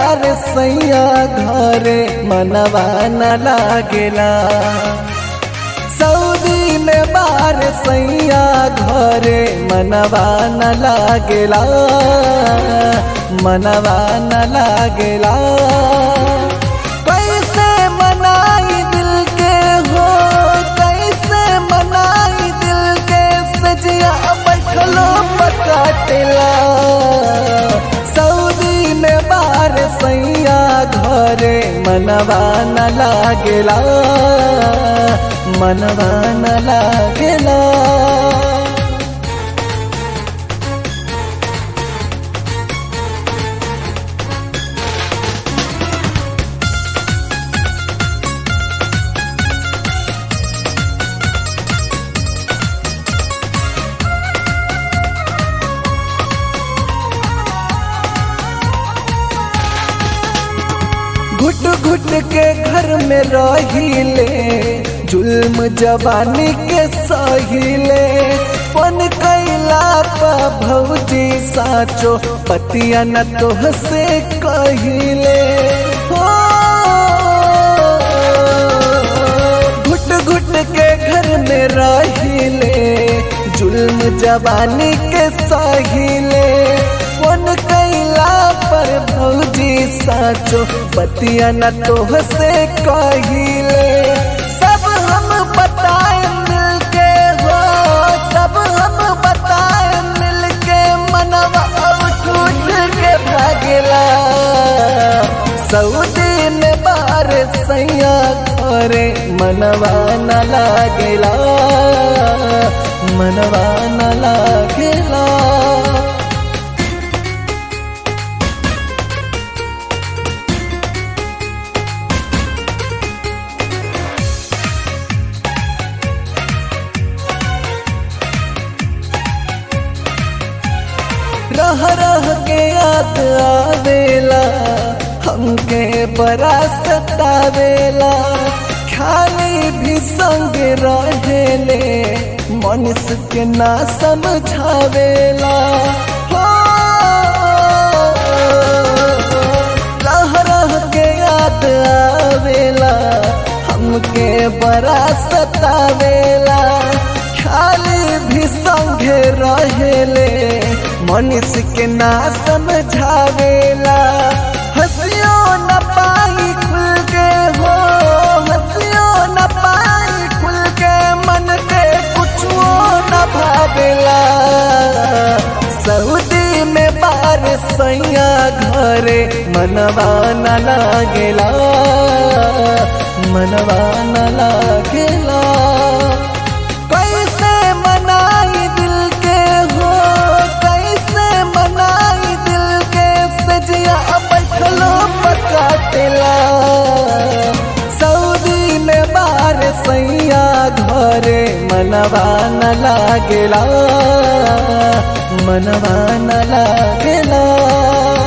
बार सैया घरे मनवा न लागेला सऊदी में बार सैया घरे मनवा न लागेला मनवा न लागेला कैसे मनाई दिल के हो कैसे मनाई दिल के सजिया बैठलो पकाटेला सऊदी में बार सैया घरे मनवा न लागेला मनवा न लागेला घुट घुट के घर में रहिले जुल्म जवानी के सहिले पन कैला पा भौजी साचो पतिया न तोह से कहिले हो घुट घुट के घर में रहिले जुल्म जवानी के सहिले पन कैला पर भौजी साचो पतिया न तोह से कहिले सब हम बताए मिल के हो सब हम बताए मिल के मनवा उठ के भागेला सऊदी में बार सैया घरे मनवा न लागेला मनवा न लागेला रह रह के याद आवेला हमके बड़ा सतावेला खाली भी संग रहेले मनुष्य के ना समझावेला हो रह रह के याद आवेला हमके बड़ा सतावेला खाली भी संगे रहेले मनुष्य के ना समझावेला हंसियो न पाई खुल के हो हंसियो न पाई खुल के मन के कुछो न भावेला सऊदी में बार सैया घरे मनवा न लागेला मनवा न लागेला कैसे मनाई दिल के हो कैसे मनाई दिल के सजिया बैठलो पकाटेला सऊदी में बार सैया घरे मनवा न लागेला मनवा न लागेला